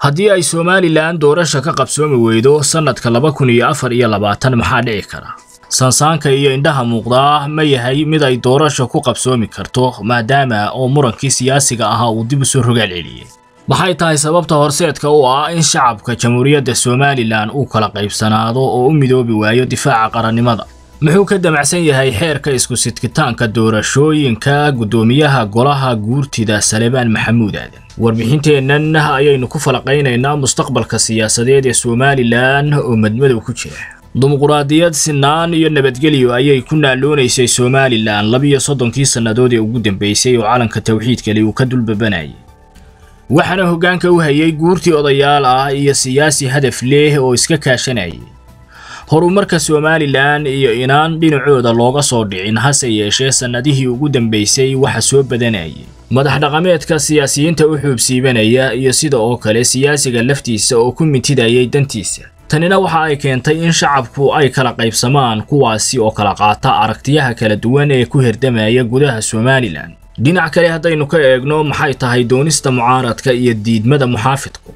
haddii ay somalilan doorasha ka qabsoomi weydo sannadka laba kun iyo afar iyo labaatan maxaa dhici kara sansaanka iyo indhaha muuqdaa ma yahay mid ay doorasha ku qabsoomi karto maadaama oo murankii siyaasiga ahaa uu dib u soo rogaal celiyey maxay tahay sababta horseedka u ah in shacabka jamhuuriyadda somalilan uu kala qaybsanaado oo u midoobi waayo difaaca qarannimada muxuu ka damacsan yahay xeerka isku sidkitaanka doorashooyinka guddoomiyaha golaha guurtida salebaan maxamuud aadan warbixinteennan ayaynu ku falaqaynaynaa mustaqbalka siyaasadeed ee somalilan oo madmadow ku jira dimuquraadiyad sinaan iyo nabadgelyo ayay ku naaloonaysay somalilan labiyo soddonkii sannadood ee ugu dambeysay oo calanka tawxiidkali uu ka dulbabanayay waxaana hoggaanka u hayay guurtii odayaal ah iyo siyaasi hadaf leh oo iska kaashanayay horumarka somalilan iyo inaan dhinacooda looga soo dhicin hase yeeshee sannadihii ugu dambeysay waxa soo badanayay madax dhaqameedka siyaasiyiinta u xuubsiibanaya iyo sida oo kale siyaasiga laftiisa oo ku mintidayay dantiisa tanina waxa ay keentay in shacabku ay kala qaybsamaan kuwaasi oo kala qaata aragtiyaha kala duwan ee ku hirdamaya gudaha somalilan dhinac kale haddaynu ka eegno maxay tahay doonista mucaaradka iyo diidmada muxaafidku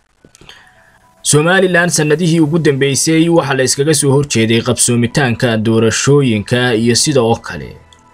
somalilan sannadihii ugu dambeysay waxaa la iskaga soo horjeeday qabsoomitaanka doorashooyinka iyo sida oo kale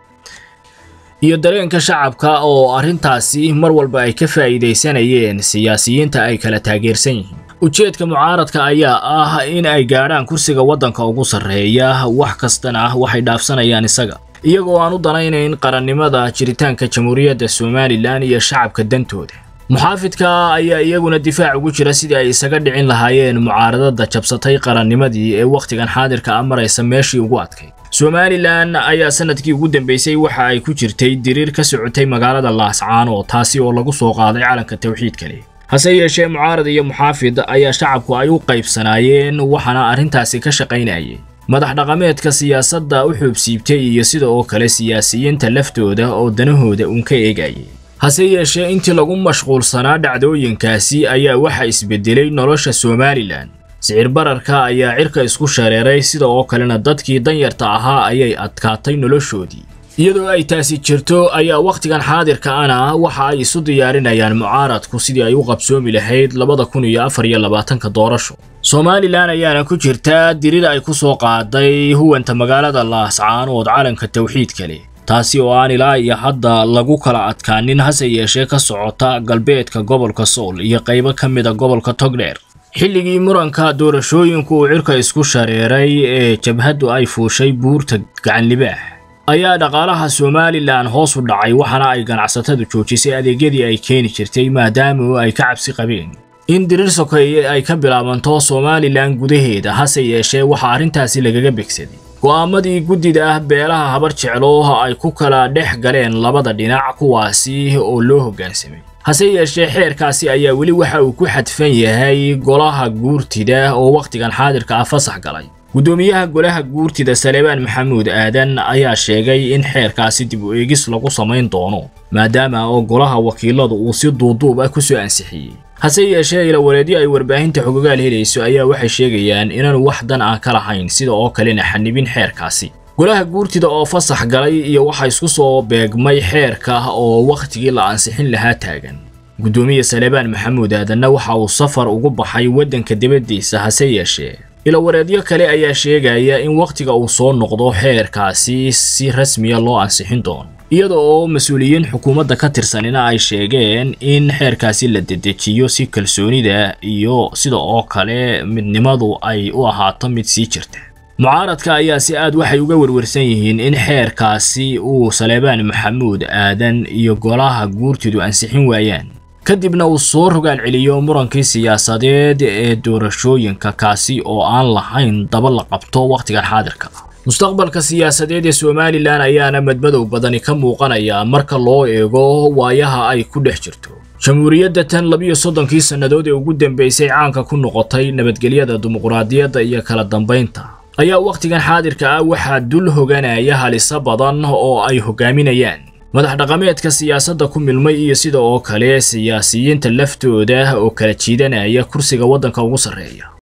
iyo dareenka shacabka oo arrintaasi mar walba ay ka faa'iidaysanayeen siyaasiyiinta ay kala taageersan yihiin ujeedka mucaaradka ayaa ah in ay gaadhaan kursiga waddanka ugu sarreeya wax kastana waxay dhaafsanayaan isaga iyagoo aan u danaynayn qarannimada jiritaanka jamhuuriyadda somalilan iyo shacabka dantooda muxaafidka ayaa iyaguna difaac ugu jira sidii ay isaga dhicin lahaayeen mucaaradada jabsatay qarannimadii ee wakhtigan xaadirka a maraysa meeshii ugu adkayd somalilan ayaa sanadkii ugu dambeysay waxa ay ku jirtay diriir ka socotay magaalada laascaano taasi oo lagu soo qaaday calanka tawxiidkale hase yeeshee mucaarad iyo muxaafid ayaa shacabku ay u qaybsanaayeen waxaana arrintaasi ka shaqaynayay madax dhaqameedka siyaasadda u xuubsiibtay iyo sida oo kale siyaasiyiinta laftooda oo danahooda uun ka eegayay hase yeeshee intii lagu mashquulsanaa dhacdooyinkaasi ayaa waxa isbedelay nolosha somalilan sicir bararka ayaa cirka isku shareeray sida oo kalena dadkii danyarta ahaa ayay adkaatay noloshoodii iyadoo ay taasi jirto ayaa wakhtigan xaadirka ana waxa ay isu diyaarinayaan mucaaradku sidii ay u qabsoomi lahayd labada kun iyo afar iyo labaatanka doorasho somalilan ayaana ku jirta dirir ay ku soo qaaday huwanta magaalada laascaanood calanka tawxiidka leh taasi oo aan ilaa iyo hadda lagu kala adkaanin hase yeeshee ka socota galbeedka gobolka sool iyo qaybo ka mida gobolka togdheer xilligii muranka doorashooyinku uu cirka isku shareeray ee jabhaddu ay fuushay buurta gacanlibaax ayaa dhaqaalaha somalilan hoos u dhacay waxaana ay ganacsatadu joojisay adeegyadii ay keeni jirtay maadaama ay ka cabsi qabeen in dirir sokeeye ay ka bilaabanto somalilan gudaheeda hase yeeshee waxaa arrintaasi lagaga begsaday go'aamadii guddida ah beelaha habar jeclooha ay ku kala dhex galeen labada dhinac kuwaasi oo loo hoggaansamay hase yeeshee xeerkaasi ayaa weli waxa uu ku xadfan yahay golaha guurtida oo wakhtigan xaadirka ah fasax galay guddoomiyaha golaha guurtida salebaan maxamuud aadan ayaa sheegay in xeerkaasi dib u eegis lagu samayn doono maadaama oo golaha wakiiladu uu si duuduub ah ku soo ansixiyey hase yeeshee ilawareedyo ay warbaahinta xogogaal helayso ayaa waxay sheegayaan inaanu wax dan ah ka lahayn sida oo kalena xanibin xeerkaasi golaha guurtida oo fasax galay iyo waxa isku soo beegmay xeerka oo wakhtigii la ansixin lahaa taagan guddoomiye salebaan maxamuud aadanna waxa uu safar ugu baxay waddanka dibaddiisa hase yeeshee ilawareedyo kale ayaa sheegaya in wakhtiga uu soo noqdo xeerkaasi si rasmiya loo ansixin doono iyada oo mas-uuliyiin xukuumadda ka tirsanina ay sheegeen in xeerkaasi la dedejiyo si kalsoonida iyo sida oo kale midnimadu ay u ahaato mid sii jirta mucaaradka ayaa si aad waxay uga werwarsan yihiin in xeerkaasi uu salebaan maxamuud aadan iyo golaha guurtidu ansixin waayaan kadibna uu soo rogaal celiyo murankii siyaasadeed ee doorashooyinka kaasi oo aan lahayn daba la qabto wakhtigan xaadirka mustaqbalka siyaasadeed ee somalilan ayaana madmadow badani ka muuqanaya marka loo eego waayaha ay ku dhex jirto jamhuuriyadda tan labiyo soddonkii sannadood ee ugu dambeysay caanka ku noqotay nabadgelyada dimuquraadiyadda iyo kala dambaynta ayaa wakhtigan xaadirka ah waxaa dul hoganaya halisa badan oo ay hogaaminayaan madax dhaqameedka siyaasadda ku milmay iyo sida oo kale siyaasiyiinta laftooda oo kala jiidanaya kursiga waddanka ugu sarreeya